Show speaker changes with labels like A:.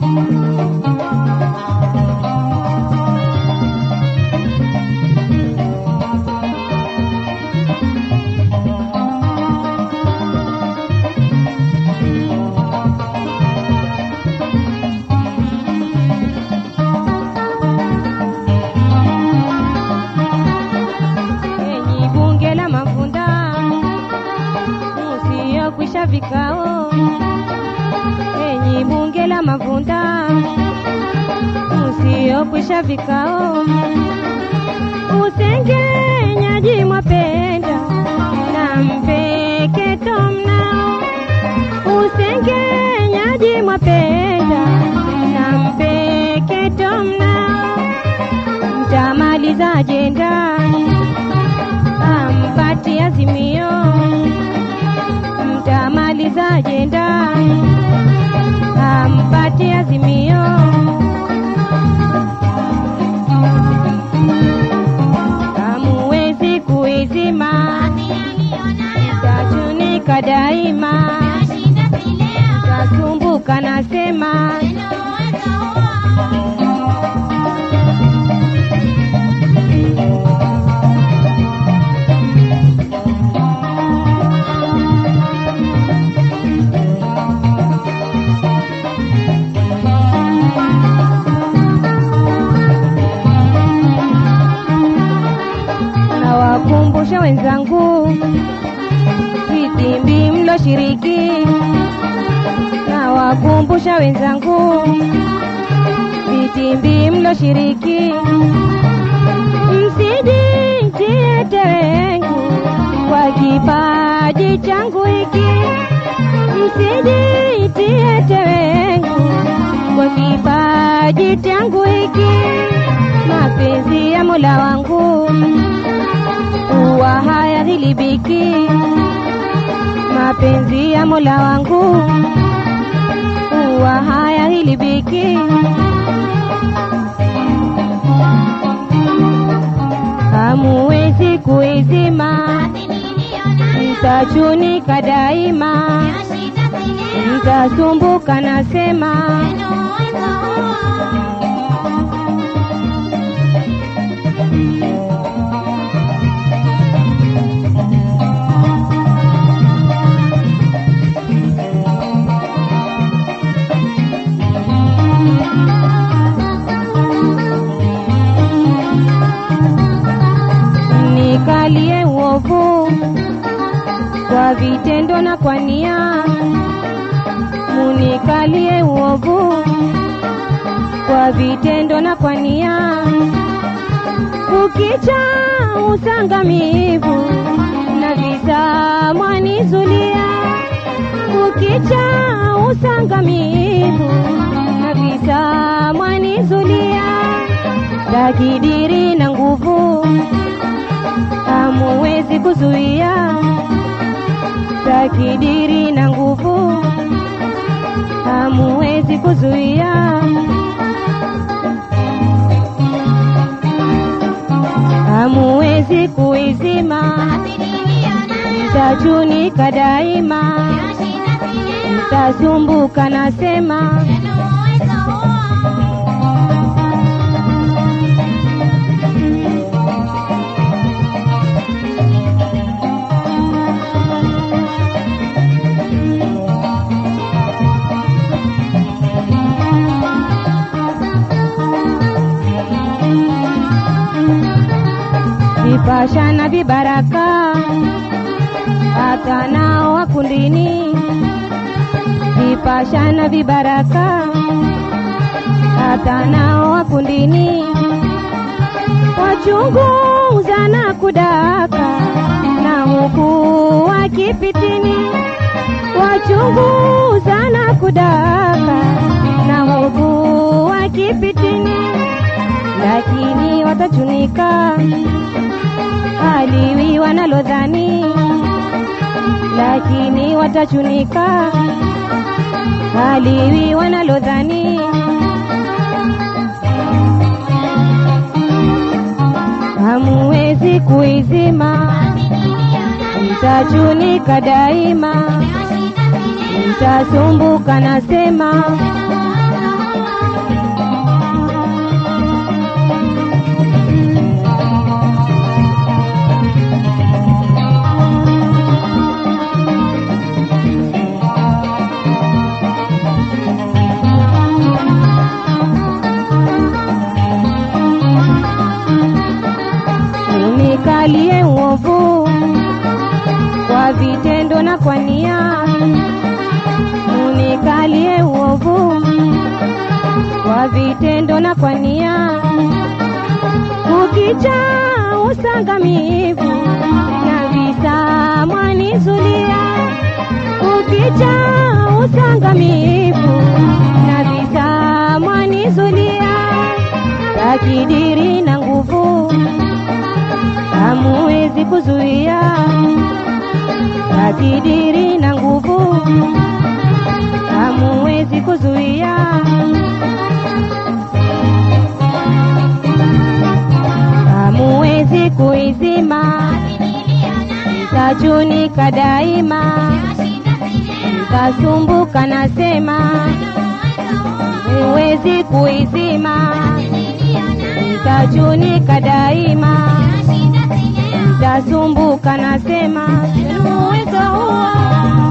A: Enyi bunge la Mavunda, musiokwisha vikao. Enyi bunge la Mavunda, musiokwisha vikao. Usengenyaji mwapenda na mpeketo mnao. Usengenyaji mwapenda na mpeketo mnao. Mtamaliza ajenda ampati azimio, mtamaliza ajenda, ampati azimio. Hamuwezi kuizima, tachunika daima, tasumbuka nasema, nawakumbusha wenzangu vitimbi mloshiriki, nawakumbusha wenzangu vitimbi mloshiriki, msijitie tewengu kwa kipaji changu hiki, msijitie tewengu kwa kipaji changu hiki, mapenzi ya Mola wangu huwa hayadhilibiki, mapenzi ya Mola wangu huwa hayadhilibiki. Hamuwezi kuizima, mtachunika daima, mtasumbuka nasema, nikalie uovu kwa vitendo na kwa nia, munikalie uovu kwa vitendo na kwa nia, kukicha usangamivu na visa mwanizulia, kukicha usangamivu na visa mwanizulia, takidiri na nguvu hamuwezi kuzuia, takidiri na nguvu hamuwezi kuzuia, hamuwezi kuizima, mtachunika daima, mtasumbuka nasema, vipasha na vibaraka hata nao wakundini, vipasha na vibaraka hata nao wakundini, wachunguza na kudaka na huku wakipitini, wachunguza na kudaka na huku wakipitini, lakini watachunika haliwi wanalodhani, lakini watachunika haliwi wanalodhani. Hamuwezi kuizima, mtachunika daima, mtasumbuka nasema, vitendo na kwa nia, ukicha usangamivu na visa mwanizulia, ukicha usangamivu na visa mwanizulia, takidiri na nguvu hamuwezi kuzuia, takidiri na nguvu hamuwezi kuzuia. Hamuwezi kuizima, mtachunika daima, mtasumbuka nasema, huwezi kuizima, mtachunika daima, mtasumbuka nasema, uwezo huo